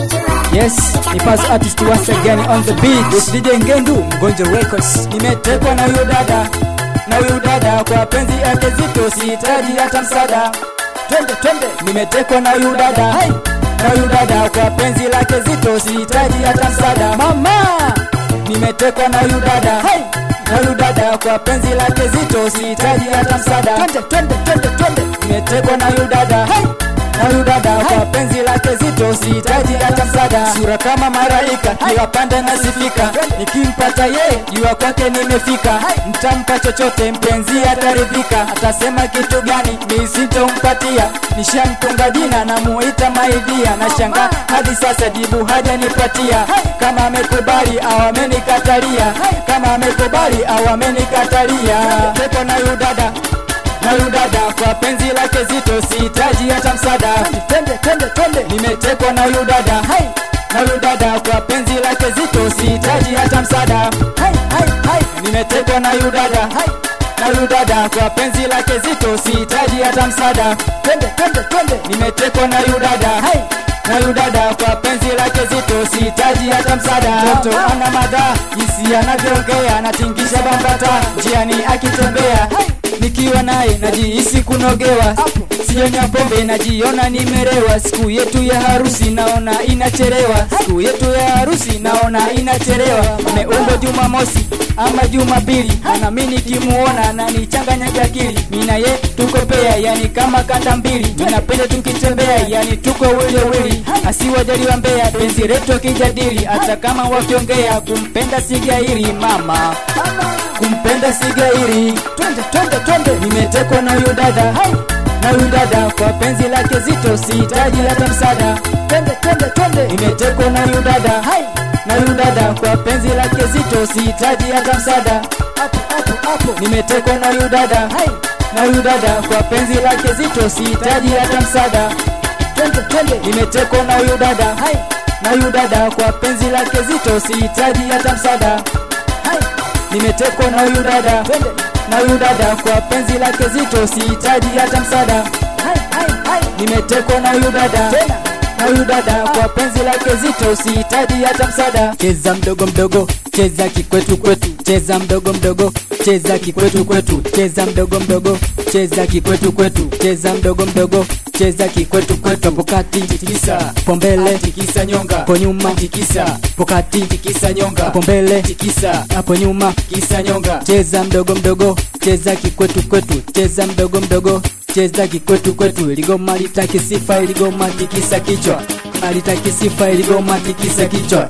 Yes, ni Paz artist once again on the beat. With DJ Ngendu, Mgonjo Records. Nimetekwa na huyu dada, na huyu dada kwa penzi yake zito, sihitaji hata msaada. Twende twende, nimetekwa na huyu dada, hey. na huyu dada kwa penzi lake zito, sihitaji hata msaada. Mama, nimetekwa na huyu dada, hey. na huyu dada kwa penzi lake zito, sihitaji hata msaada. Twende twende twende twende, nimetekwa na huyu dada, hey na huyu dada kwa penzi lake zito, sihitaji hata msaada. Sura kama maraika, kila pande nasifika, nikimpata yeye jua kwake nimefika. Mtampa chochote mpenzi ataridhika, atasema kitu gani mi sitompatia. Nishamtunga jina namuita maidia, na shanga hadi sasa jibu hajanipatia. Kama amekubali au amenikatalia, kama amekubali au amenikatalia. Pepo na huyu dada na huyu dada kwa penzi lake zito, sihitaji hata msaada. Twende twende twende, nimetekwa na huyu dada hai na huyu dada kwa penzi lake zito, sihitaji hata msaada. Hai hai hai, nimetekwa na huyu dada hai na huyu dada kwa penzi lake zito, sihitaji hata msaada. Twende twende twende, nimetekwa na huyu dada hai na huyu dada kwa penzi lake zito, sihitaji hata msaada. Mtoto ana madhaa, jinsi anavyoongea, anatingisha bambata njiani akitembea nikiwa naye najihisi kunogewa, sijonya pombe najiona nimerewa. Siku yetu ya harusi naona inachelewa, siku yetu ya harusi naona inachelewa. Umeumbwa Jumamosi ama Jumapili, na mimi nikimuona ananichanganyaga akili. Mimi na ye tuko pea, yani kama kanda mbili, tunapenda tukitembea, yani tuko wili wili, asiwajaliwa mbea, penzi letu akijadili, hata kama wakiongea kumpenda sigairi mama kumpenda sigairi. Twende twende twende, nimetekwa na huyu dada hai na huyu dada kwa penzi lake zito, sihitaji hata msaada. Twende twende twende, nimetekwa na huyu dada hai na huyu dada kwa penzi lake zito, sihitaji hata msaada. Hapo hapo hapo, nimetekwa na huyu dada hai na huyu dada kwa penzi lake zito, sihitaji hata msaada. Twende twende, nimetekwa na huyu dada hai na huyu dada kwa penzi lake zito, sihitaji hata msaada. Hai nimetekwa na huyu dada na huyu dada kwa penzi lake zito, sihitaji hata msaada. Hai, hai, hai. Nimetekwa na huyu dada na huyu dada kwa penzi lake zito, sihitaji hata msaada. Cheza mdogo mdogo, cheza kikwetu kwetu, cheza mdogo mdogo, cheza kikwetu kwetu, cheza mdogo mdogo, cheza kikwetu kwetu, cheza mdogo mdogo cheza kikwetu kwetu, hapo kati tikisa, hapo mbele tikisa nyonga, hapo nyuma tikisa, hapo kati tikisa nyonga, hapo mbele tikisa, hapo nyuma tikisa nyonga. Cheza mdogo mdogo, cheza kikwetu kwetu, cheza mdogo mdogo, cheza kikwetu kwetu. Iligoma litaki sifa, iligoma tikisa kichwa, alitaki sifa, iligoma tikisa kichwa,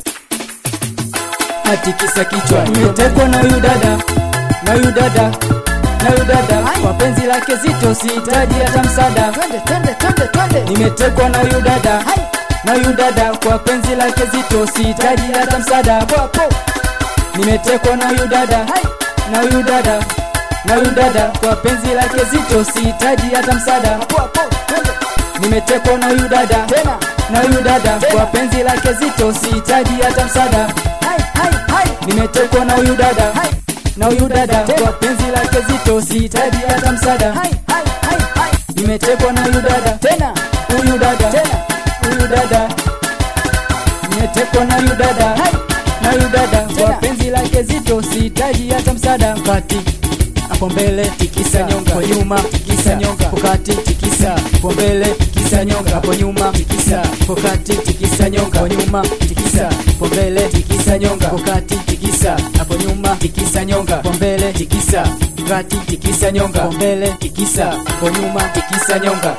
atikisa kichwa. Nimetekwa na huyu dada, na huyu dada na huyu dada kwa penzi lake zito, sihitaji hata msaada. Twende twende twende twende, nimetekwa na huyu dada na huyu dada kwa penzi lake zito, sihitaji hata msaada. Hapo hapo, nimetekwa na huyu dada na huyu dada na huyu dada kwa penzi lake zito, sihitaji hata msaada. Hapo hapo, twende, nimetekwa na huyu dada tena na huyu dada kwa penzi lake zito, sihitaji hata msaada. Hai hai hai, nimetekwa na huyu dada na huyu dada kwa penzi lake zito, sihitaji hata msaada. Hai, hai, hai, hai. Nimetekwa na huyu dada tena, huyu dada tena, huyu dada nimetekwa na huyu dada hai, na huyu dada kwa penzi lake zito, sihitaji hata msaada. Kati hapo mbele tikisa nyonga, hapo nyuma tikisa nyonga, hapo kati tikisa, hapo mbele tikisa nyonga, hapo nyuma tikisa, hapo kati tikisa nyonga, hapo nyuma tikisa, hapo mbele tikisa nyonga, hapo kati tikisa, hapo nyuma tikisa nyonga, hapo mbele tikisa, kati tikisa nyonga, hapo mbele tikisa, hapo nyuma tikisa nyonga.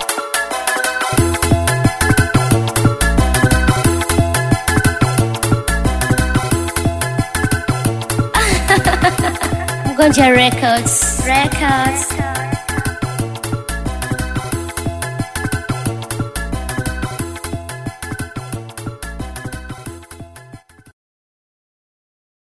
Mgonja Records. Records.